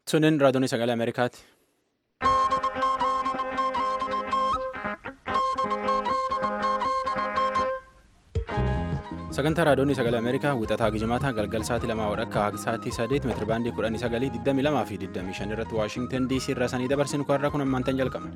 Sunin raadiyoon sagalee Ameerikaati. Sagantaa raadiyoon sagalee Ameerikaa wixataa gijimaataa galgal sa'aatii lamaa wadhakka haga sa'aatii sadeet meetira baandii kudhanii sagalii digdamii lamaa fi digdamii shan irratti Waashintan DC irraa sanii dabarsinu kanarraa kun ammaantan jalqabna.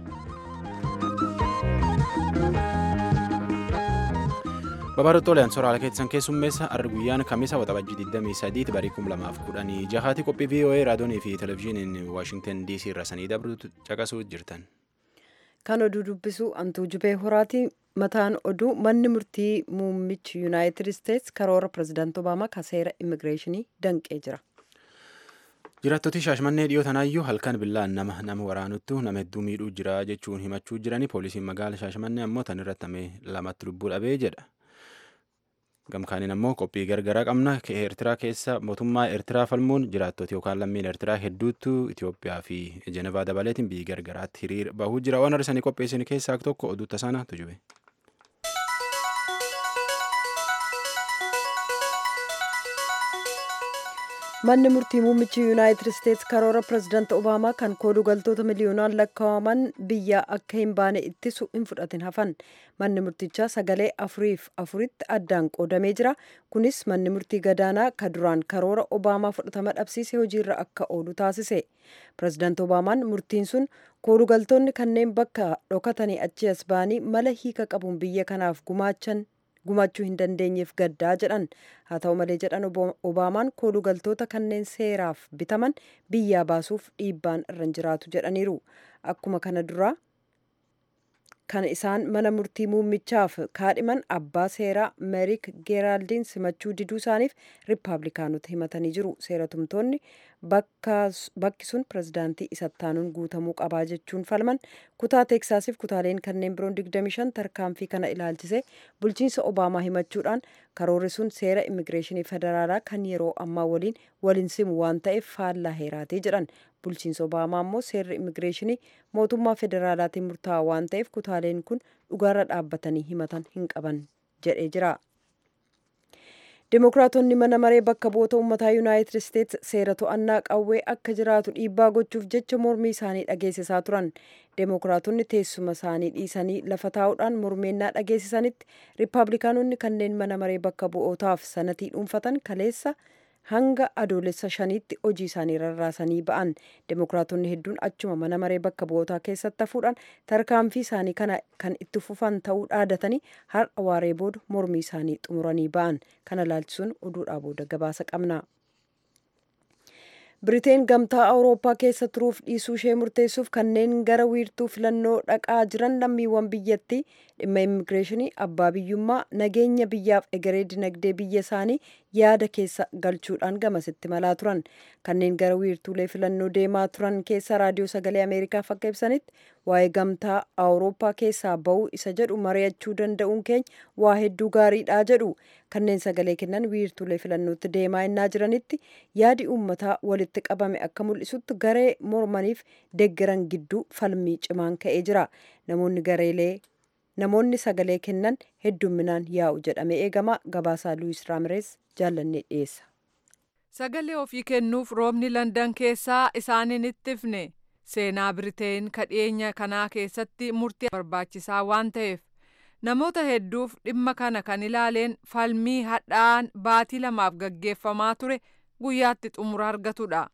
Babaarottooleen soraala keessan keessummeessa arri guyyaan kamisa waxabajjii 23 barii 2016 qophii VOA raadiyoonii fi televezyiiniin Waashintan DC irra sanii dabruutu caqasuu jirtan. Kan oduu dubbisu Antuu Jibee Horaati. Mataan oduu manni murtii muummichi Yuunaayitid Isteets karoora pirezidaantii Obaamaa ka seera immigireeshinii danqee jira. Jiraattoti shaashmannee dhiyoo tanaayyuu halkan billaan nama nama waraanuttu nama hedduu miidhuu jira jechuun himachuu jiranii poolisiin magaala shaashmannee ammoo tan irratti lamatti lubbuu dhabee jedha. Gamkaaniin ammoo qophii gargaraa qabna eertiraa keessa mootummaa eertiraa falmuun jiraattoti yookaan lammiin eertiraa hedduutu Itoophiyaa fi Jenevaa dabaleetiin biyyi gargaraatti hiriira bahuu jira waan arsanii qopheessin keessaa tokko oduu tasaana tujube. Manni murtii muummichi Yuunaayitid Isteets karoora pirezidaantii Obaamaa kan kooduu galtoota miliyoonaan lakkaa'aman biyya akka hin baane ittisu hin fudhatin hafan. Manni murtichaa sagalee afuriif afuritti addaan qoodamee jira. Kunis manni murtii gadaanaa ka duraan karoora Obaamaa fudhatama dhabsiise hojiirra akka oolu taasise. Pirezidaantii Obaamaan murtiin sun kooduu galtoonni kanneen bakka dhokatanii achi as ba'anii mala hiika qabuun biyya kanaaf gumaachan gumaachuu hin dandeenyeef gaddaa jedhan haa ta'u malee jedhan obaamaan kooduu galtoota kanneen seeraaf bitaman biyyaa baasuuf dhiibbaan irra hin jiraatu jedhaniiru akkuma kana duraa kan isaan mana murtii muummichaaf kaadhiman abbaa seeraa meerik geeraaldiin simachuu diduu isaaniif riippaabilikaanota himatanii jiru seeratumtoonni bakki sun pirezidaantii isattaanuun guutamuu qabaa jechuun falman kutaa teeksaasiif kutaaleen kanneen biroon 25 tarkaanfii kana ilaalchise bulchiinsa obaamaa himachuudhaan karoorri sun seera immigireeshinii federaalaa kan yeroo ammaa waliin waliin simu waan ta'eef faallaa heeraatee jedhan bulchiinsa obaamaa immoo seerri immigireeshinii mootummaa federaalaatiin murtaa'aa waan ta'eef kutaaleen kun dhugaarra dhaabbatanii himatan hin qaban jedhee jira. Dimookiraatonni mana maree bakka bu'oota uummataa Yuunaayitid Isteets seera to'annaa qawwee akka jiraatu dhiibbaa gochuuf jecha mormii isaanii dhageessisaa turan. Dimookiraatonni teessuma isaanii dhiisanii lafa taa'uudhaan mormeennaa dhageessisanitti Riippaabilikaanonni kanneen mana maree bakka bu'ootaaf sanatii dhuunfatan kaleessa hanga adoolessa shaniitti hojii isaanii rarraasanii ba'an dimookiraatonni hedduun achuma mana maree bakka bu'ootaa keessatti hafuudhaan tarkaanfii isaanii kana kan itti fufan ta'uu dhaadatanii har'a waaree booda mormii isaanii xumuranii ba'an kana laalchisuun oduudhaa booda gabaasa qabna. Biriteen gamtaa Awurooppaa keessa turuuf dhiisuu ishee murteessuuf kanneen gara wiirtuu filannoo dhaqaa jiran lammiiwwan biyyattii dhimma immigireeshinii abbaa biyyummaa nageenya biyyaaf egeree dinagdee biyya isaanii yaada keessa galchuudhaan gamasitti malaa turan kanneen gara wiirtuulee filannoo deemaa turan keessa raadiyoo sagalee ameerikaaf akka ibsanitti waa'ee gamtaa awurooppaa keessaa ba'uu isa jedhu mari'achuu danda'uun keenya waa hedduu gaariidha jedhu kanneen sagalee kennan wiirtuulee filannootti deemaa innaa jiranitti yaadi uummataa walitti qabame akka mul'isutti garee mormaniif deeggaran gidduu falmii cimaan ka'ee jira namoonni gareelee namoonni sagalee kennan heddumminaan yaa'u jedhamee eegama gabaasaa luwis raamirees jaallannee dhiyeessa. sagalee ofii kennuuf roobni landan keessaa isaaniin ittifne seenaa biriteen kadhiyeenya kanaa keessatti murtii barbaachisaa waan ta'eef namoota hedduuf dhimma kana kan ilaaleen falmii hadhaa'aan baatii lamaaf gaggeeffamaa ture guyyaatti xumura argatudha.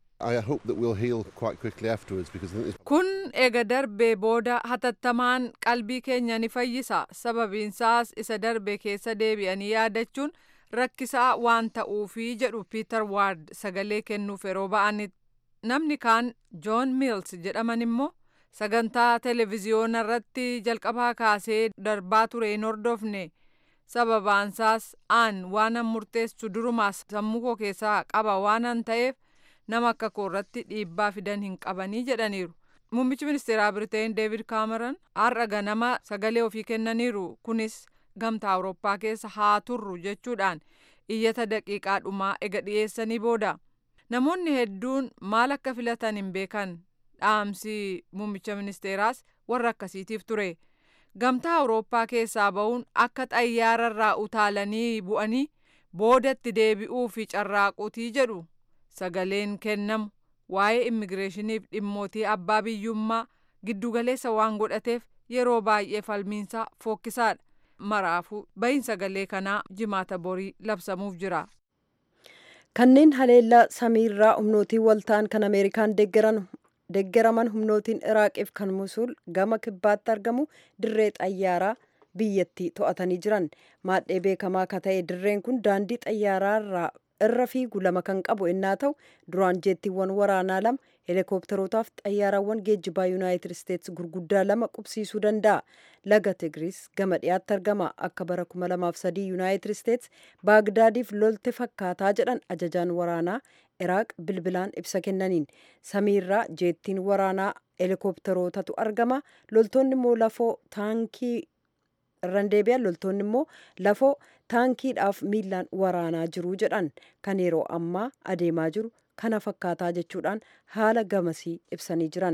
kun ega darbee booda hatattamaan qalbii keenya ni fayyisa sababiinsaas isa darbe keessa deebi'anii yaadachuun rakkisaa waan ta'uufi jedhu piiter waard sagalee kennuuf yeroo ba'anitti namni kaan joon miils jedhaman immoo sagantaa televiziyoona irratti jalqabaa kaasee darbaa ture hin hordofne sababaansaas aan waanan murteessu durumaas sammuu koo keessaa qaba waanan ta'eef nama akka koo irratti dhiibbaa fidan hin qabanii jedhaniiru. Muummichi ministeeraa Biriteen Deevid Kaameron har'a ganama sagalee ofii kennaniiru kunis gamtaa Awurooppaa keessa haa turru jechuudhaan iyyata daqiiqaa dhumaa ega dhiyeessanii booda. Namoonni hedduun maal akka filatan hin beekan dhaamsi muummicha ministeeraas warra akkasiitiif ture. Gamtaa Awurooppaa keessaa ba'uun akka xayyaararraa utaalanii bu'anii boodatti deebi'uu fi carraaquutii jedhu sagaleen kennamu waa'ee immigireeshiniif dhimmootii abbaa biyyummaa giddugaleessa waan godhateef yeroo baay'ee falmiinsaa fokkisaadha. Maraafuu bahiin sagalee kanaa jimaata borii labsamuuf jira. Kanneen haleellaa samiirraa humnootii walta'an kan Ameerikaan deeggaraman humnootiin Iraaqiif kan Musuul gama kibbaatti argamu dirree xayyaaraa biyyattii to'atanii jiran. Maadhee beekamaa akka ta'e dirreen kun daandii xayyaaraa irra fiigu lama kan qabu ennaa ta'u duraan jeettiiwwan waraanaa lama heelikoopterootaaf xayyaarawwan geejjibaa yuunaayitid isteetsi gurguddaa lama qubsiisuu danda'a. Laga Tigiriis gama dhiyaatti argama. Akka bara 2003 yuunaayitid isteetsi Baagdaadiif lolte fakkaataa jedhan ajajaan waraanaa Iraaq bilbilaan ibsa kennaniin. Samiirraa jeettiin waraanaa heelikoopterootatu argama. Loltoonni immoo lafoo taankii irraan deebi'an loltoonni immoo lafoo taankiidhaaf miilaan waraanaa jiru jedhan kan yeroo ammaa adeemaa jiru kana fakkaataa jechuudhaan haala gamasii ibsanii jiran.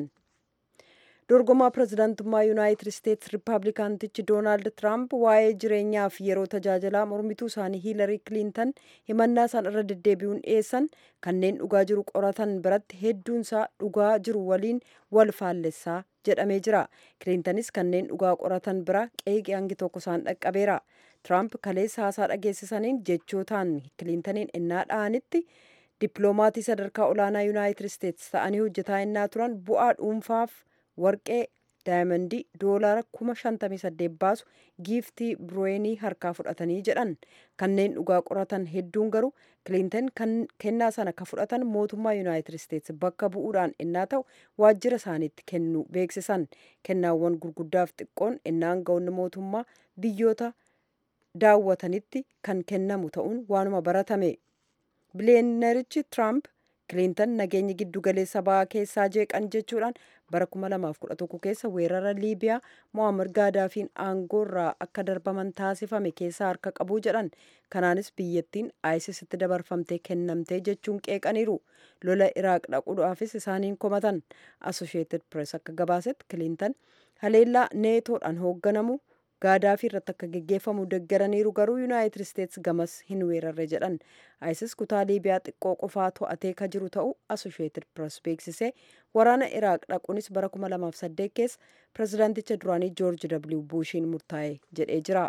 dorgomaa pirezidaantummaa yuunaayitid isteetsi riippaabilikaantichi doonaald tiraamp waa'ee jireenyaaf yeroo tajaajilaa mormituu isaanii hiilarii kiliintan himannaa isaan irra deddeebi'uun dhiyeessan kanneen dhugaa jiru qoratan biratti hedduunsaa dhugaa jiru waliin wal faallessaa jedhamee jira kiliintanis kanneen dhugaa qoratan bira qeeqee hangi tokko isaan dhaqqabeera tiraamp kaleessa haasaa dhageessisaniin jechootaan kiliintaniin innaa dha'anitti dippiloomaatii sadarkaa olaanaa yuunaayitid isteetsi ta'anii hojjetaa innaa turan bu'aa dhuunfaaf warqee daayimandii doolaara kuma shantamii saddeet baasu giiftii birooyinii harkaa fudhatanii jedhan kanneen dhugaa qoratan hedduun garuu kiliintan kennaa sana ka fudhatan mootummaa yuunaayitid isteetsi bakka bu'uudhaan innaa ta'u waajjira isaaniitti kennuu beeksisan kennaawwan gurguddaaf xiqqoon innaan ga'oonni mootummaa biyyoota daawwatanitti kan kennamu ta'uun waanuma baratame biliyeenerichi tiraamp kiliintan nageenya giddugaleessa ba'aa keessaa jeeqan jechuudhaan bara 2011 keessa weerara liibiyaa mo'ammar gaadaafiin aangoorraa akka darbaman taasifame keessaa harka qabuu jedhan kanaanis biyyattiin aayisisitti dabarfamtee kennamtee jechuun qeeqaniiru lola iraaq dhaquudhaafis isaaniin komatan asosheetid pirees akka gabaasetti kiliintan haleellaa neetoodhaan hoogganamu gaadaafii irratti akka geggeeffamu deggaraniiru garuu yuunaayitid isteetsi gamas hin weerarre jedhan ayisis kutaa liibiyaa xiqqoo qofaa to'atee ka jiru ta'u asosheetid pirees beeksisee waraana iraaq dhaquunis bara 2008 keessa pirezidaanticha duraanii joorji w buushiin murtaa'e jedhee jira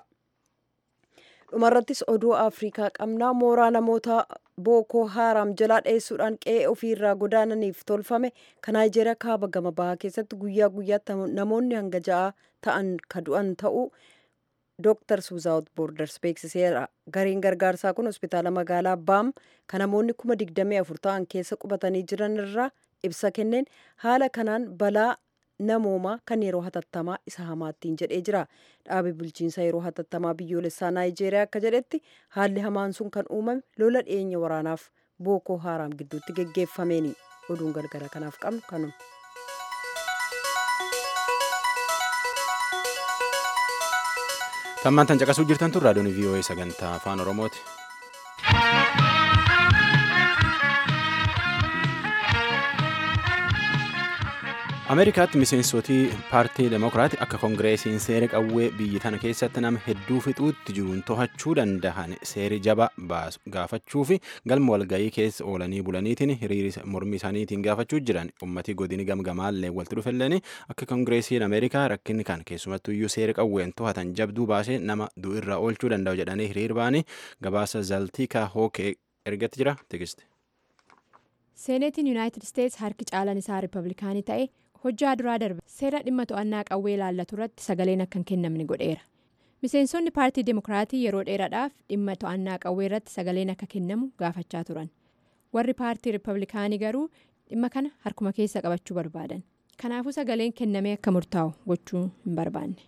dhumarrattis oduu afriikaa qabnaa mooraa namoota bookoo haaraam jalaa dheessuudhaan qe'ee ofiirraa godaananiif tolfame kan naayijeeriyaa kaaba gama bahaa keessatti guyyaa guyyaatti namoonni hanga ja'a ta'an ka du'an ta'uu dooktars wizaawut boorders beeksiseera gareen gargaarsaa kun hospitaala magaalaa baam kan namoonni kuma digdamii afur ta'an keessa qubatanii jiran irraa ibsa kenneen haala kanaan balaa namoomaa kan yeroo hatattamaa isa hamaattiin jedhee jira dhaabi bulchiinsa yeroo hatattamaa biyyoolessaa naayijeeriyaa akka jedhetti haalli hamaan sun kan uumame lola dhiyeenya waraanaaf bookoo haaraam gidduutti geggeeffameeni oduun gargara kanaaf qabnu kanuma. tammaan tan caqasuu jirtan tun raadiyoon vii'oo'ee sagantaa afaan oromooti. ameerikaatti miseensotii paartii demokiraati akka koongireesiin seera qawwee biyyi tana keessatti nama hedduu fixuutti jiruun to'achuu danda'an seeri jaba baasu gaafachuu fi galma walgayii keessa oolanii bulaniitiin hiriira mormii isaaniitiin gaafachuu jiran ummatii godini gamgamaallee walitti dhufelleen akka koongireesiin ameerikaa rakkinni kan keessumattuu iyyuu seera qawween to'atan jabduu baasee nama du'irraa oolchuu danda'u jedhanii hiriir ba'anii gabaasa zaltiikaa hookee ergatti jira tikiste. seeneetiin yuunaayitid isteetsi harki caalan isaa riippablikaanii ta'e hojjaa duraa darbe seera dhimma to'annaa qawwee ilaallatu irratti sagaleen akka hin kennamne godheera miseensonni paartii demokiraatii yeroo dheeraadhaaf dhimma to'annaa qawwee irratti sagaleen akka kennamu gaafachaa turan warri paartii riippablikaanii garuu dhimma kana harkuma keessa qabachuu barbaadan kanaafuu sagaleen kennamee akka murtaa'u gochuu hin barbaanne.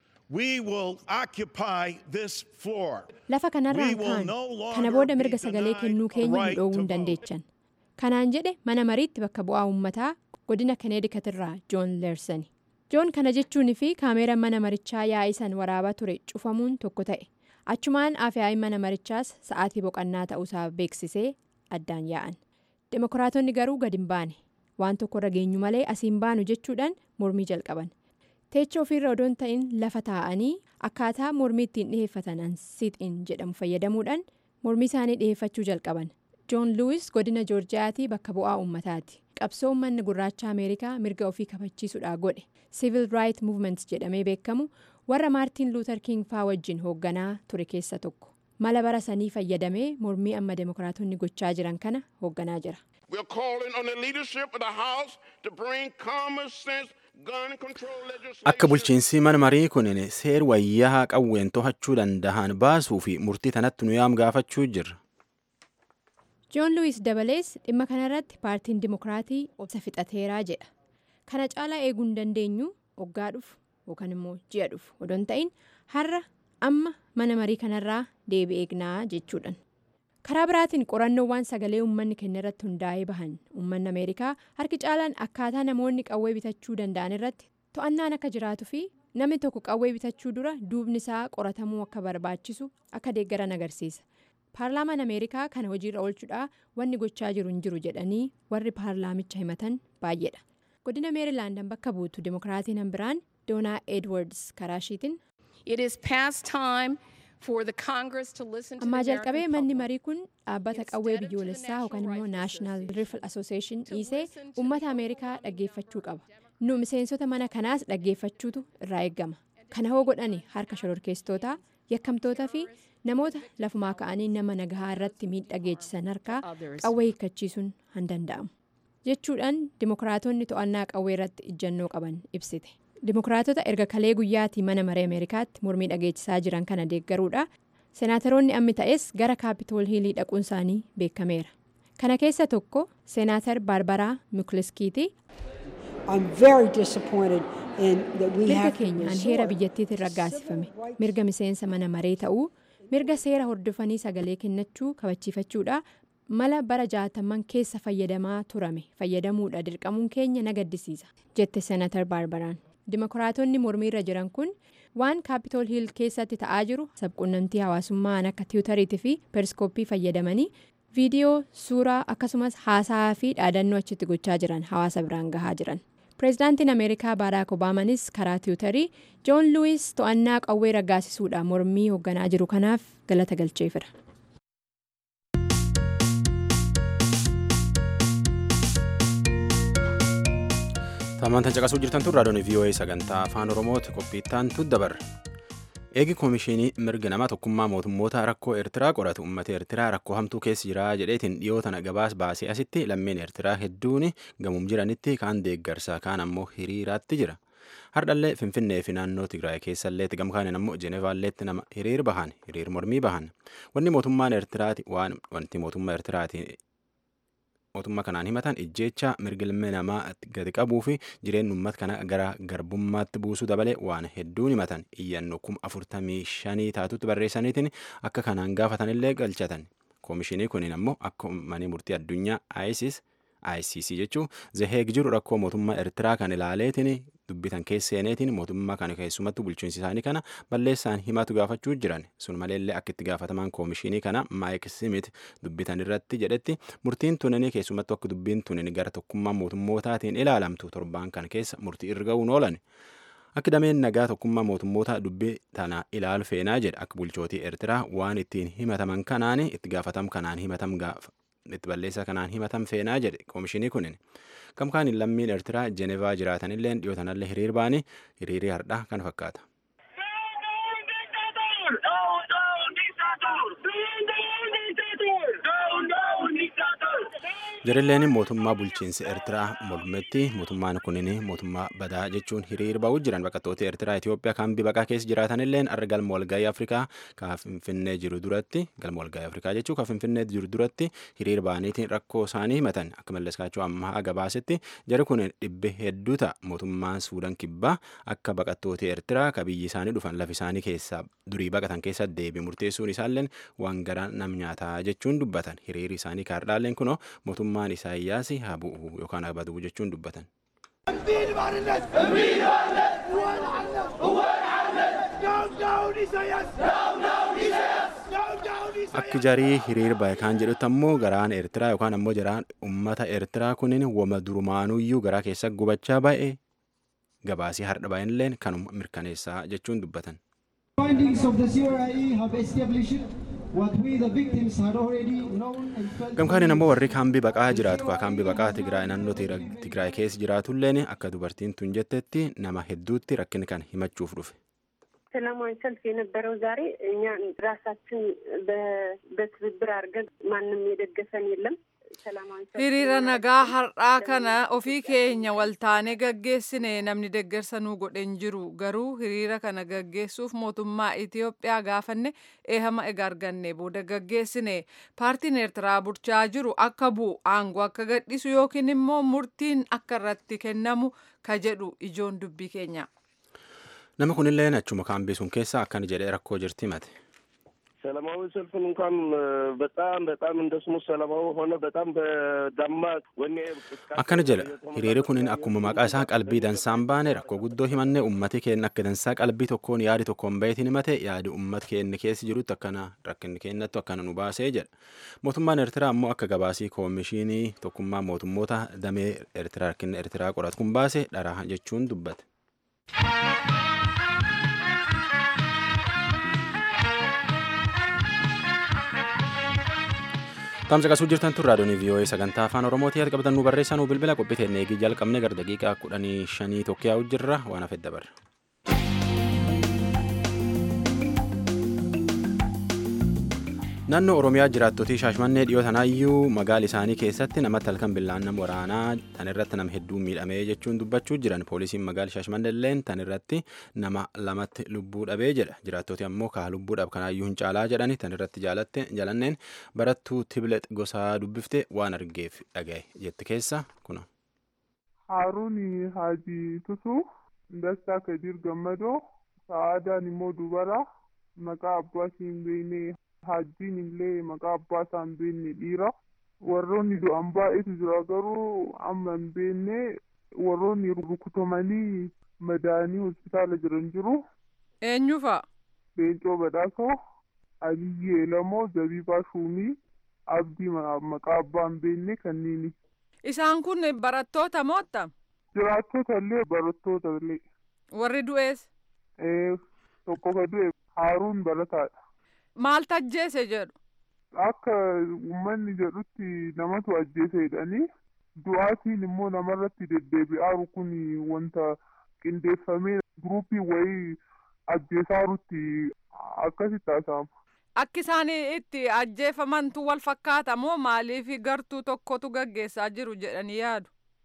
lafa kanarraan kaan kana booda mirga sagalee kennuu keenya hin dhoowwuu hin dandeechan kanaan jedhe mana mariitti bakka bu'aa uummataa. godina kaneedikat irraa joon leersani joon kana jechuun fi kaameera mana marichaa yaa'isan waraabaa ture cufamuun tokko ta'e achumaan afyaa'ii mana marichaas sa'aatii boqannaa ta'uusaa beeksisee addaan yaa'an demokiraatonni garuu gadi hin baane waan tokko irra geenyu malee asiin baanu jechuudhaan mormii jalqaban teecha ofiirra odoon ta'in lafa taa'anii akkaataa mormii ittiin dhiheeffatan ansiixiin jedhamu fayyadamuudhaan mormii isaanii dhiheeffachuu jalqaban joon luwis godina joorjiyaatii bakka bu'aa uummataati qabsoo uummanni gurraacha ameerikaa mirga ofii kabachiisuudhaa godhe siivil raayit muuvment jedhamee beekamu warra maartiin luuter king faa wajjin hoogganaa ture keessa tokko mala bara sanii fayyadamee mormii amma demokiraatonni gochaa jiran kana hoogganaa jira. akka bulchiinsi mana marii kun seer wayyaa qawween to'achuu danda'an baasuu fi murtii tanatti nu yaam gaafachuu jirra. joon luwis dabalees dhimma kanarratti paartiin dimokiraatii obsa fixateeraa jedha kana caalaa eeguu hin dandeenyu waggaa dhufu yookaan immoo ji'a dhufu odoon ta'in har'a amma mana marii kanarraa deebi eegnaa jechuudhaan. karaa biraatiin qorannoowwan sagalee uummanni kenna irratti hundaa'ee bahan uummanni ameerikaa harki caalaan akkaataa namoonni qawwee bitachuu danda'an irratti to'annaan akka jiraatuu fi namni tokko qawwee bitachuu dura duubni isaa qoratamuu akka barbaachisu akka deeggaran agarsiisa paarlaamaan ameerikaa kana hojiirra oolchuudhaa wanni gochaa jiru hin jiru jedhanii warri paarlaamicha himatan baay'eedha godina meerilaandan bakka buutu dimokiraatiin biraan doonaa edwards karaashiitiin. ammaa jalqabee manni marii kun dhaabbata qawwee biyyoolessaa yookaan immoo naashinaal rifle association dhiisee uummata ameerikaa dhaggeeffachuu qaba nu miseensota mana kanaas dhaggeeffachuutu irraa eeggama kana hoo godhani harka shororkeessitootaa yakkamtootaa fi namoota lafumaa ka'anii nama nagahaa irratti miidhaa geessisan harkaa qawwee hiikkachiisuun hin danda'amu jechuudhaan dimokiraatonni to'annaa qawwee irratti ijjannoo qaban ibsite. dimokiraatota erga kalee guyyaatii mana maree ameerikaatti mormii dhageessisaa jiran kana deeggaruudha seenaataroonni ammi ta'es gara kaapitool hiilii dhaquun isaanii beekameera kana keessa tokko seenaatar baarbaraa mikuliskiiti mirga keenyaan heera biyyattiitiin raggaasifame mirga miseensa mana maree ta'uu mirga seera hordofanii sagalee kennachuu kabachiifachuudha mala bara jaataman keessa fayyadamaa turame fayyadamuudha dirqamuun keenya na gaddisiisa jette seenaatar baarbaraan. dimokiraatonni mormiirra jiran kun waan kaapitool hiil keessatti ta'aa jiru sabquunnamtii hawaasummaan akka tiwutariitii fi periskooppii fayyadamanii viidiyoo suuraa akkasumas haasaa fi dhaadannoo achitti gochaa jiran hawaasa biraan gahaa jiran pireezidaantiin ameerikaa baaraak obaamanis karaa tiwutarii joon luwis to'annaa qawwee raggaasisuudha mormii hoogganaa jiru kanaaf galata galcheefira. Tamantaan caqasuu jirtan tun raadiyoon VOA sagantaa afaan Oromooti qophiittaan tuddabarra. Eegi koomishinii mirga namaa tokkummaa mootummoota rakkoo Eertiraa qoratu uummata Eertiraa rakkoo hamtuu keessa jira jedheetiin dhiyoo tana gabaas baasee asitti lammeen Eertiraa hedduun gamuum jiranitti kaan deeggarsaa kaan ammoo hiriiraatti jira. Hardhallee Finfinnee fi naannoo Tigraay keessalleetti gamkaaniin ammoo Jenevaalleetti nama hiriir bahan hiriir mormii bahan wanni mootummaan Eertiraati waan wanti mootummaa Eertiraati mootummaa kanaan himatan ijjeecha mirga ilmi namaa gadi qabuu fi jireenya uummata kana gara garbummaatti buusuu dabalee waan hedduun himatan iyyannoo kuma afurtamii shanii taatutti barreessaniitiin akka kanaan gaafatanillee galchatan koomishinii kuniin ammoo akka manii murtii addunyaa ISIS ICC jechuun zaheeg jiru rakkoo mootummaa Eertiraa kan ilaaleetiin dubbitan keesseeneetiin mootummaa kana keessumattuu bulchiinsi isaanii kana balleessaan himatu gaafachuu jiran sun maleellee akka itti gaafatamaan koomishinii kana maayik simit dubbitan irratti jedhetti murtiin tunanii keessumattuu akka dubbiin tunin gara tokkummaa mootummootaatiin ilaalamtu torbaan kana keessa murtii irra ga'uun oolan. Akka dameen nagaa tokkummaa mootummoota dubbii tana ilaalu feenaa jedha akka bulchootii Eertiraa waan ittiin himataman kanaan itti gaafatam kanaan himatam gaafa. itti balleessaa kanaan himatan feenaa jedhe koomishinii kunin gamkaaniin lammiin eertiraa jenevaa jiraatanillee dhiyootanallee hiriir baanii hiriirii hardhaa kana fakkaata. Jarilleen mootummaa bulchiinsa Eertiraa mormetti mootummaan kunin mootummaa badaa jechuun hiriir ba'uu jiran baqattoota Eertiraa Itoophiyaa kan baqaa keessa jiraatanilleen arra galma walgahii Afrikaa kan Finfinnee jiru duratti galma walgahii Afrikaa jechuun kan Finfinnee jiru duratti hiriir ba'aniitiin rakkoo isaanii himatan akka malleskaachuu ammaa gabaasetti jari kun dhibbe hedduu ta'a mootummaan Suudaan kibbaa akka baqattoota Eertiraa kan biyyi isaanii dhufan lafa isaanii keessaa durii baqatan keessa deebi murteessuun isaalleen waan garaa nam nyaataa jechuun dubbatan hiriirri isaanii kaardhaalleen kunoo mootummaan isaayyaas haa bu'u yookaan haa baduu jechuun dubbatan. Akki jarii hiriir bahe kan jedhutti ammoo garaan Eertiraa yookaan ammoo jaraan uummata Eertiraa kunin wama durumaanuyyuu garaa keessa gubachaa ba'e gabaasii hardha bahinilleen kanuma mirkaneessaa jechuun dubbatan. Findings of the CRIE have established gamkaaniin ammoo warri kaambii baqaa jiraatu kaa kaambii baqaa tigraay naannoo tigraay keessa jiraatulleen akka dubartiin tun jettetti nama hedduutti rakkin kan himachuuf dhufe. ሰላማዊ ሰልፍ የነበረው ዛሬ እኛ ራሳችን በትብብር አድርገን ማንም የደገፈን የለም። hiriira nagaa har'aa kana ofii keenya waltaanee gaggeessine namni deggersa nuu godhen jiru garuu hiriira kana gaggeessuuf mootummaa Itiyoophiyaa gaafanne eehama ega arganne booda gaggeessine paartiin eertiraa bulchaa jiru akka bu'u aangoo akka gadhiisu yookiin immoo murtiin akka irratti kennamu ka jedhu ijoon dubbii keenya. nama kunillee achuma kaambii sun keessa akkana jedhee rakkoo jirti himate. ሰላማዊ ሰልፍን እንኳን በጣም በጣም እንደ ስሙ ሰላማዊ ሆነ በጣም በደማቅ ወኔ akkana jedha hiriirri kunin akkuma maqaa isaa qalbii dansaan baane rakkoo guddoo himanne ummati keenya akka dansaa qalbii tokkoon yaadi tokkoon bahetiin himate yaadi ummat keenya keessa jirutti akkana rakkinni keenyattu akkana nu baasee jedha mootummaan eertiraa ammoo akka gabaasii koomishinii tokkummaa mootummoota damee eertiraa rakkinni eertiraa qoratu kun baase dhara jechuun dubbate. Tamsa qasuu jirtan tun raadiyoon VOA sagantaa afaan Oromootii ati qabatan nu barreessaa nu bilbila qophii teennee eegii jalqabne gara daqiiqaa kudhanii shanii tokko yaa'u jirra waan hafedda dabarra. Naannoo Oromiyaa jiraattotii Shaashmannee dhiyoo tanaayyuu magaala isaanii keessatti namatti halkan billaan nama waraanaa tan irratti nama hedduu miidhamee jechuun dubbachuu jiran poolisiin magaala Shaashmannee illeen tan irratti nama lamatti lubbuu dhabee jedha jiraattoti ammoo kaa lubbuudhaaf kanaayyuu hin caalaa jedhani tan irratti jaalatte jalanneen barattuu Tibilex gosaa dubbifte waan argeef dhagaye jetti keessa kuna. Haaruun Haajii Tusuu Dastaa Kadir Gammadoo Sa'aadaan immoo dubara maqaa abbaa hin beekne Haajjiin illee maqaa abbaa isaa hin beekne dhiira. Warroonni du'an baay'eetu jira garuu amma hin beekne warroonni rukutamanii madaanii hospitaala jiran jiru. Eenyu fa'a? Leencoo Badhaasoo, Aliyyee Lamoo, Zabiibaa Shuumii, Abdii maqaa abbaa hin beekne kanneeni. Isaan kun barattoota mootta? Jiraattota illee barattoota illee. Warri du'ees? Tokko ka du'e Haaruun barataadha. Maal ajjeese jedhu? Akka uummanni jedhutti namatu ajjeese jedhanii du'aatiin immoo namarratti deddeebi'aaru kun wanta qindeeffamee guruupii wayii ajjeesaarutti akkasitti haasa'ama. Akki isaan itti ajjeefamantu wal fakkaata moo maaliif gartuu tokkotu gaggeessaa jiru jedhanii yaadu?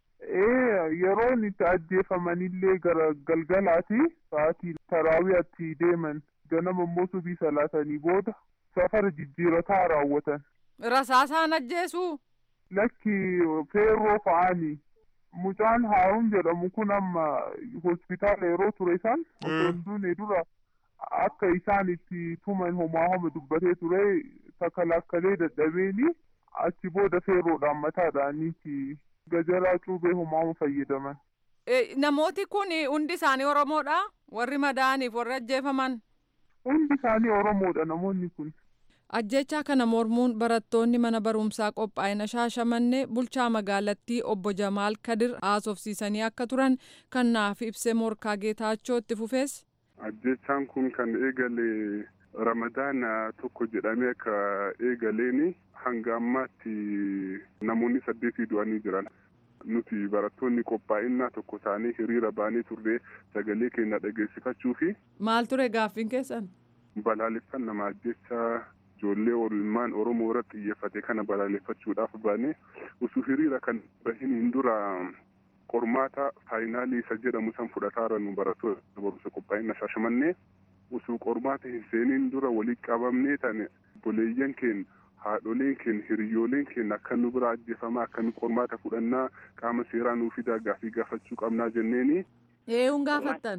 Ee yeroon itti ajjeefamanillee gara galgalaati sa'aatii taraawiyaatti deeman ganama immoo subii salaatanii booda safara jijjiirataa raawwatan. Rasaasaan ajjeesuu? Lakki feerroo fa'aani. Mucaan Haaruun jedhamu kun amma hospitaala yeroo ture isaan osoo hin duune dura akka isaan itti tuman homaa homa dubbatee ture takalakkalee dadhabeeni achi booda feerroodhaan mataadhaaniiti gajalaa cuubee homaa homa fayyadaman. Namooti kun hundi isaanii Oromoodha? Warri madaaniif warri ajjeefaman? Hundi isaanii Oromoodha namoonni kun. Ajjechaa kana mormuun barattoonni mana barumsaa qophaa'ina shaashamannee bulchaa magaalattii obbo Jamaal Kadir haasofsiisanii akka turan kan naaf ibse morkaa geetaachoo itti fufees. Ajjechaan kun kan eegale ramadaana tokko jedhamee akka eegaleeni hanga ammaatti namoonni saddeetii du'anii jiran. Nuti barattoonni qophaa'inaa tokko taanee hiriira baanee turre sagalee keenya dhageessifachuu fi. Maal ture gaaffiin keessan? Balaaleffannaa ajjechaa ijoollee oolmaan Oromoo irratti xiyyeeffate kana balaaleffachuudhaaf baane osoo hiriira kan bahiniin dura qormaata faayinaalii isa jedhamu san fudhataara nu barattoota barumsa qophaa'ina shaashamannee osoo qormaata hin seeniin dura walitti qabamnee tane boleeyyan keenya haadholeen keenya hiriyyooleen keenya akka nu bira ajjeefamaa akka nu qormaata fudhannaa qaama seeraa nuu fidaa gaafii gaafachuu qabnaa jenneeni. Eeyyuun gaafattan?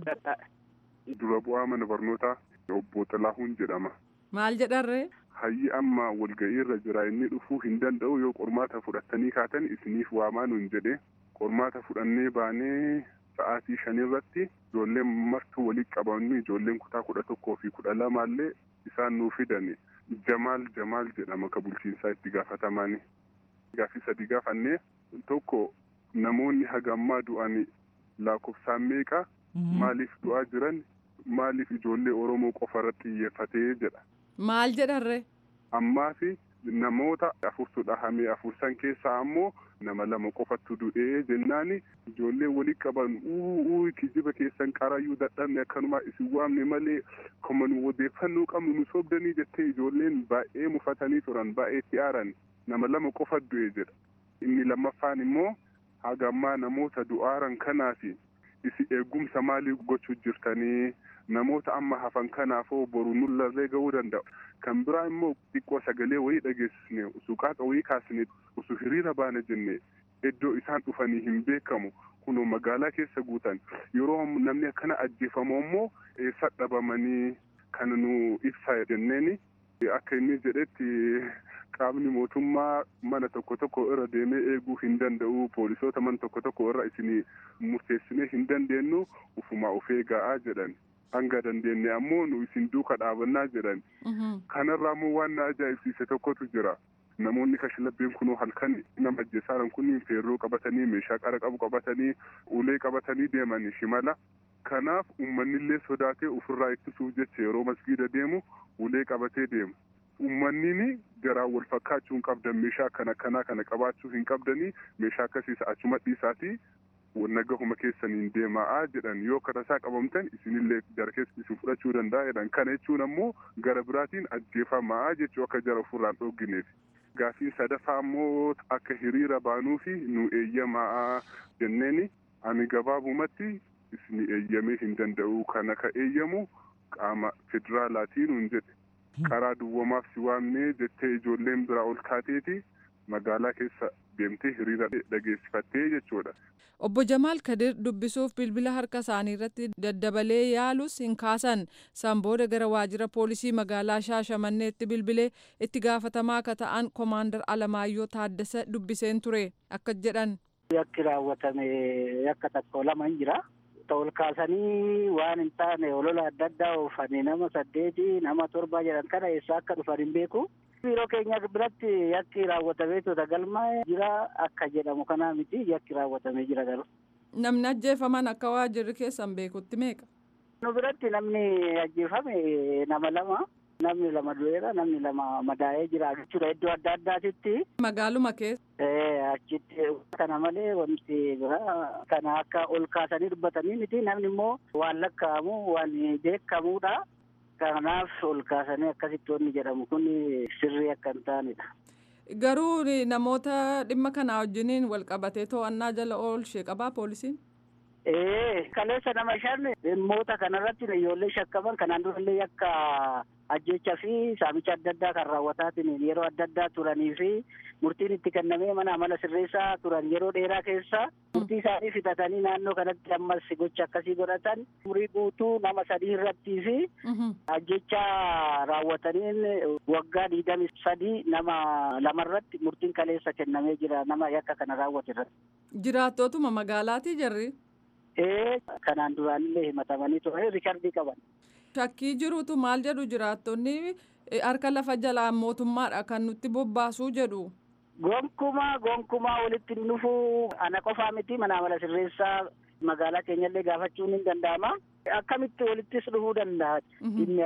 Dura bu'aa mana barnootaa obbo Xilaahuun jedhama. Maal jedharree? Hayyi amma walga'ii irra jira inni dhufuu hin danda'u yoo qormaata fudhattanii kaatan isiniif waamaa nuun jedhe qormaata fudhannee baanee sa'aatii shanirratti ijoolleen martuu walitti qabamnu ijoolleen kutaa kudha tokkoo fi kudha lamaallee isaan nuu fidani jamaal jamaal jedhama ka bulchiinsaa itti gaafatamaani. Gaaffii sadii gaafannee tokko namoonni hagammaa du'an lakkoofsaan meeqa maaliif du'aa jiran maaliif ijoollee Oromoo qofa irratti xiyyeeffatee jedha. Maal jedharre? ammaa fi namoota afurtu dhahamee afur san keessaa ammoo nama lama qofatu du'ee jennaani ijoollee walii qaban uu kijiba keessan qarayyuu dadhabne akkanuma isin waamne malee akkuma nu odeeffannoo qabnu nu sobdanii jettee ijoolleen baay'ee mufatanii turan baay'ee xiyaaran nama lama qofa du'e jedha inni lammaffaan immoo haga ammaa namoota du'aaran kanaafi isi eegumsa maalii gochuu jirtanii namoota amma hafan kanaafoo boru nullarree ga'uu danda'u kan biraa immoo xiqqoo sagalee wayii dhageessisne suuqaaqa wayii kaasne osoo hiriira baana jenne iddoo isaan dhufanii hin beekamu kunoo magaalaa keessa guutan yeroo namni akkana ajjeefamu immoo eessa dhabamanii kan nu ibsa jenneeni akka inni jedhetti qaamni mootummaa mana tokko tokko irra deemee eeguu hin danda'u poolisoota mana tokko tokko irra isin murteessinee hin dandeenyu ufumaa of eegaa jedhan hanga dandeenye ammoo nu isin duuka dhaabannaa jedhan kanarraa immoo waan na ajaa'ibsiise tokkotu jira namoonni kashlabbeen kunoo halkan nama ajjeesaaran kun feerroo qabatanii meeshaa qara qabu qabatanii ulee qabatanii deemanii shimala kanaaf ummannillee sodaatee ofirraa ittisuuf jecha yeroo masgiida deemu ulee qabatee deemu ummannini garaan wal fakkaachuu hin qabdan meeshaa akkana akkanaa kana qabaachuu hin qabdanii meeshaa akkasiis achuma dhiisaatii nagahuma keessaniin deemaa jedhan yoo karasaa qabamtan isinillee jara keessa isin fudhachuu danda'a jedhan kana jechuun ammoo gara biraatiin ajjeefamaa jechuu akka jara ofirraan dhoggineef gaafiin sadaffaa ammoo akka hiriira baanuu fi nu eeyyamaa jenneeni ani gabaabumatti isin eeyyamee hin danda'u kana ka eeyyamu qaama federaalaatiin hin jedhe karaa duwwamaaf si waamnee jettee ijoolleen biraa ol kaateeti magaalaa keessa deemtee hiriira dhageessifattee jechuudha. Obbo Jamaal Kadir dubbisuuf bilbila harka isaanii irratti daddabalee yaalus hin kaasan san booda gara waajjira poolisii magaalaa Shaashamanneetti bilbilee itti gaafatamaa akka ta'an Komaandar Alamaayyoo Taaddasa dubbiseen ture akka jedhan. Yakki raawwatame yakka tokko lama hin jira. ol kaasanii waan hin taane olola adda addaa oofanii nama saddeeti nama torba jedhan kana eessa akka dhufan hin beeku. Biiroo keenya biratti yakki raawwatamee tuuta galma jira akka jedhamu kanaa miti yakki raawwatamee jira garuu. Namni ajjeefaman akka waajjirri keessan beekutti meeqa? Nu biratti namni ajjeefame nama lama. Namni lama du'eera namni lama madaa'ee jira jechuudha iddoo adda addaatitti. Magaaluma keessa. Achitti kana malee wanti biraa kana akka ol kaasanii dubbatanii miti namni immoo waan lakkaa'amu waan beekamuudha. Kanaaf ol kaasanii akkasitti wanni jedhamu kun sirrii akka hin taanedha. Garuu namoota dhimma kanaa wajjiniin wal qabatee to'annaa jala oolchee qabaa poolisiin? Ee kaleessa nama shan dhimmoota kanarratti ijoollee shakkaman kanaan durallee akka ajjechaa fi saamicha adda addaa kan raawwataatiin yeroo adda addaa turanii fi murtiin itti kennamee mana amala sirreessaa turan yeroo dheeraa keessa murtii isaanii fixatanii naannoo kanatti ammas gocha akkasii godhatan umurii guutuu nama sadii irrattii fi ajjecha raawwataniin waggaa digdami sadii nama lamarratti murtiin kaleessa kennamee jira nama yakka kana raawwate irratti. Jiraattootuma magaalaatii jarri? Ee kanaan duraanillee himatamanii ture rikardii qaban. Shakkii jirutu maal jedhu jiraattonni harka lafa jalaa mootummaadha kan nutti bobbaasuu jedhu. Gonkumaa gonkumaa walitti dhufuu ana qofaa miti mana amala sirreessaa magaalaa keenyallee gaafachuun hin danda'ama. Akkamitti walittis dhufuu danda'a. Dhimmi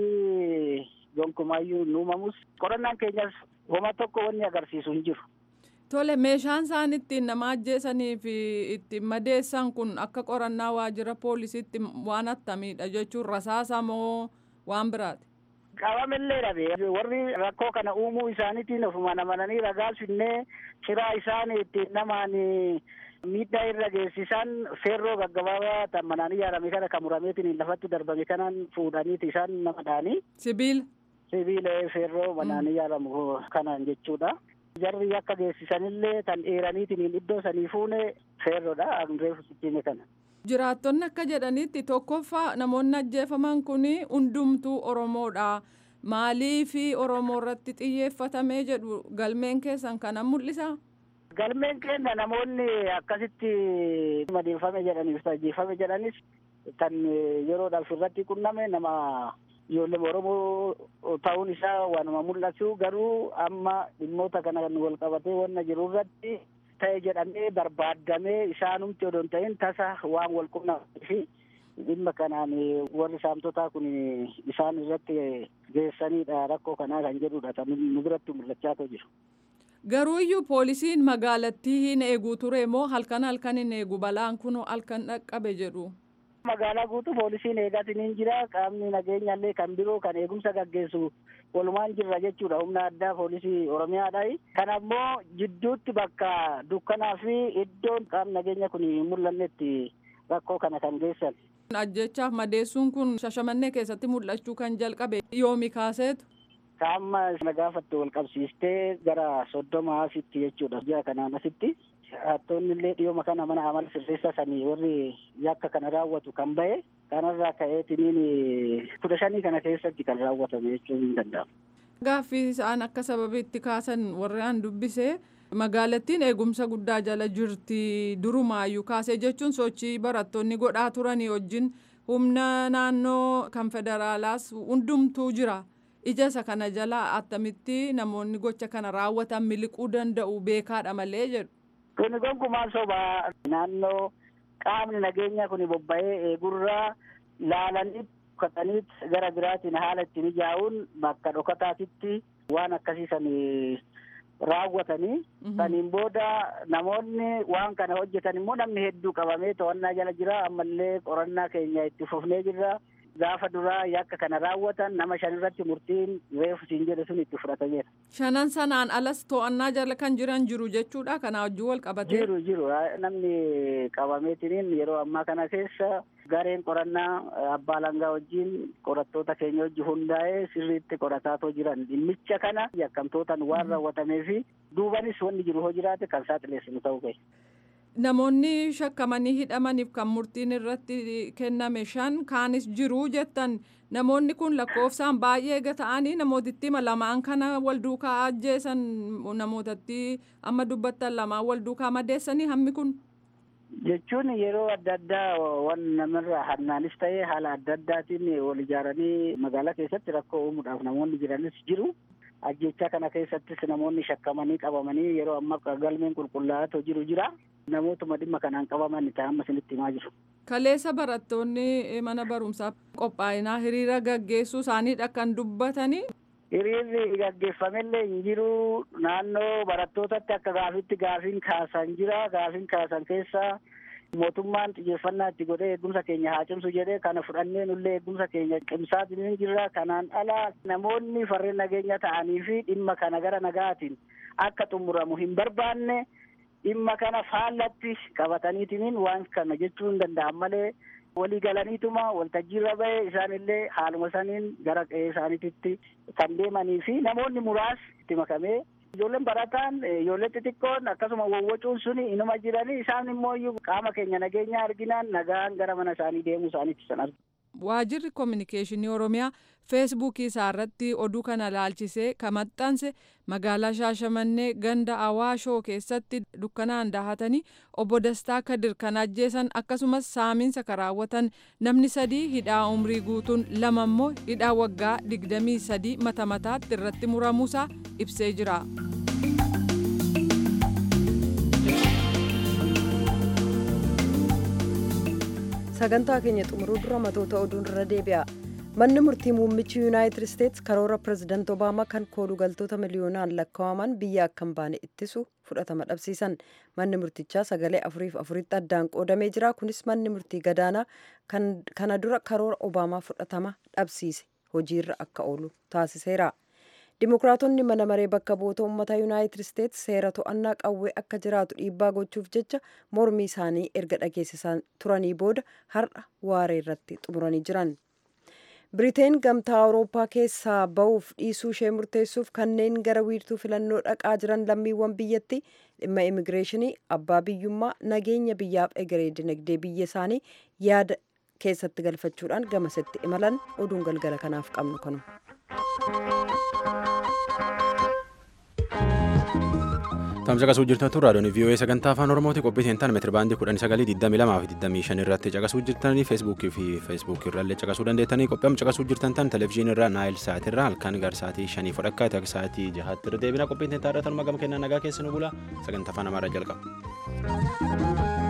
akkasii gonkumaayyuu hin uumamus. Qorannaan keenyas homa tokko wanni agarsiisu hin jiru. Tole meeshaan isaan ittiin nama ajjeesanii fi ittiin madeessan kun akka qorannaa waajjira poolisiitti waan attamiidha jechuun rasaasa moo waan biraati? Qabamillee dhabe warri rakkoo kana uumuu isaaniitiin ofumaan amananii ragaa finnee firaa isaan ittiin namaan miidhaa irra geessisan feerroo gaggabaabaa tan manaan ijaarame kana kan murameetiin lafatti darbame kanaan fuudhaniiti isaan nama dhaanii. Sibiila. Sibiila feerroo manaan ijaaramu kanaan jechuudha. jarri akka geessisanillee tan dheeraniitiin iddoo sanii fuune feerroodha reefu sittiime kana. Jiraattonni akka jedhanitti tokkoffaa namoonni ajjeefaman kun hundumtuu Oromoodha. Maalii fi Oromoo irratti xiyyeeffatamee jedhu galmeen keessan kana mul'isa? Galmeen keenya namoonni akkasitti madeeffame jedhaniif ajjeefame jedhanis kan yeroodhaaf irratti qunname nama ijoollee Oromoo ta'uun isaa waanuma mul'atu garuu amma dhimmoota kana kan wal qabatee wanna jiru irratti ta'e jedhamee barbaadamee isaanumti odoo hin ta'in tasa waan wal qunnamee fi dhimma kanaan warri saamtotaa kun isaan irratti geessanidha rakkoo kanaa kan jedhudha kan nu biratti mul'achaa jiru. Garuu iyyuu poolisiin magaalattii hin eeguu ture moo halkan halkan hin eegu balaan kun halkan dhaqqabe jedhu. Magaalaa guutuu poolisiin eegaatiin hin jira qaamni nageenyallee kan biroo kan eegumsa gaggeessu walumaan jirra jechuudha humna addaa poolisii oromiyaadha. Kan ammoo jidduutti bakka dukkanaa fi iddoon qaamni nageenya kun hin mul'annetti rakkoo kana kan geessan. Ajjechaaf madeessuun kun shashamannee keessatti mul'achuu kan jalqabe yoomi kaaseetu. Qaama na gaafatte wal qabsiistee gara soddoma asitti jechuudha ji'a kanaan asitti. Hattoonni illee dhiyooma kana mana amala sirreessaa sanii warri yakka kana raawwatu kan bahe kanarraa ka'eetiniin kudha shanii kana keessatti kan raawwatame jechuun hin danda'amu. Gaaffii isaan akka sababiitti kaasan warri aan dubbise magaalattiin eegumsa guddaa jala jirti durumaayyuu kaasee jechuun sochii barattoonni godhaa turanii wajjin humna naannoo kan federaalaas hundumtuu jira. ija isa kana jala attamitti namoonni gocha kana raawwatan miliquu danda'u beekaadha malee jedhu. Kuni gonkumaan sobaa naannoo qaamni nageenyaa kun bobba'ee eegurraa laalanii dhokataniit gara biraatiin haala itti mijaa'uun bakka dhokataatitti waan akkasiisan raawwatanii saniin booda namoonni waan kana hojjetan immoo namni hedduu qabamee to'annaa jala jira ammallee qorannaa keenya itti fufnee jirra. gaafa duraa yakka kana raawwatan nama shan irratti murtiin reefu siin jedhe sun itti fudhatameera. Shanan sanaan alas to'annaa jala kan jiran jiru jechuudha kanaa wajjin wal qabatee. Jiru jiru namni qabameetiniin yeroo ammaa kana keessa gareen qorannaa abbaa langaa wajjin qorattoota keenya wajji hundaa'ee sirriitti qorataatoo jiran dhimmicha kana yakkamtootaan waan raawwatamee fi duubanis wanni jiru hoo jiraate kan saaxileessinu ta'uu qabu. Namoonni shakkamanii hidhamaniif kan murtiin irratti kenname shan kaanis jiru jettan namoonni kun lakkoofsaan baay'ee eega ta'anii namootatti lamaan kana wal duukaa ajjeesan namootatti amma dubbattan lamaan wal duukaa madeessanii hammi kun. Jechuun yeroo adda addaa waan namarraa hannaanis ta'ee haala adda addaatiin wal ijaaranii magaalaa keessatti rakkoo uumuudhaaf namoonni jiranis jiru. ajjechaa kana keessattis namoonni shakkamanii qabamanii yeroo ammaa galmeen qulqullaa'aa jiru jira. Namootuma dhimma kanaan qabaman ta'an amma isinitti himaa jiru. Kaleessa barattoonni mana barumsaa qophaa'inaa hiriira gaggeessuu isaaniidha kan dubbatanii. Hiriirri gaggeeffamellee hin jiru naannoo barattootatti akka gaafitti gaafiin kaasan jira gaafiin kaasan keessaa mootummaan xiyyeeffannaa itti godhee eegumsa keenya haa cimsu jedhee kana fudhannee nullee eegumsa keenya cimsaatiin jirra kanaan ala namoonni farreen nageenya ta'anii fi dhimma kana gara nagaatiin akka xumuramu hin barbaanne dhimma kana faallatti qabataniitiin waan kana jechuu hin danda'an malee walii galaniituma waltajjiirra bahe isaanillee haaluma saniin gara qe'ee isaaniitti kan deemanii fi namoonni muraasni itti makamee ijoolleen barataan ijoollee xixiqqoon akkasuma wawwacuun suni inuma jiranii isaan immoo qaama keenya nageenya arginaan nagaan gara mana isaanii deemuu isaaniitti san argina. Waajirri koominikeeshinii Oromiyaa feesbuukii isaa irratti oduu kana laalchisee kan maxxanse magaalaa Shaashamannee ganda Awaashoo keessatti dukkanaan dahatanii obbo Dastaa Kadir kan ajjeesan akkasumas saamiinsa kan raawwatan namni sadii hidhaa umrii guutuun lama immoo hidhaa waggaa digdamii sadii mata mataatti irratti muramuusaa ibsee jira. sagantaa keenya xumuruu dura matoota oduun irra deebi'a manni murtii muummichi yuunaayitid isteetsi karoora pirezidaanti obaamaa kan koolugaltoota miliyoonaan lakkaa'aman biyya akka hin baane ittisu fudhatama dhabsiisan manni murtichaa sagalee afuriif afuritti addaan qoodamee jira kunis manni murtii gadaanaa kana dura karoora obaamaa fudhatama dhabsiise hojiirra akka oolu taasiseera. Dimookiraatonni mana maree bakka bu'oota uummata yuunaayitid isteetsi seera to'annaa qawwee akka jiraatu dhiibbaa gochuuf jecha mormii isaanii erga dhageessisaa turanii booda har'a waaree irratti xumuranii jiran. Biriteen gamtaa Awurooppaa keessaa ba'uuf dhiisuu ishee murteessuuf kanneen gara wiirtuu filannoo dhaqaa jiran lammiiwwan biyyatti dhimma immigireeshinii abbaa biyyummaa nageenya biyyaaf egeree dinagdee biyya isaanii yaada keessatti galfachuudhaan gamasitti imalan oduun galgala kanaaf qabnu kanu. Tamsa qasuu jirtantu raadiyoon VOA sagantaa afaan Oromooti qophii seentaan meetira baandii kudhanii sagalii digdamii lamaa fi digdamii shan irratti caqasuu jirtanii feesbuukii fi feesbuukii irraallee caqasuu dandeettanii qophii amma caqasuu jirtan tan televizyiinii irraa naayil sa'aatii irraa halkan gar sa'aatii shanii fudhakkaa ta'e sa'aatii jahaatti irra deebina qophii seentaa irratti gama kennaa nagaa keessa nu bula sagantaa afaan amaaraa jalqaba.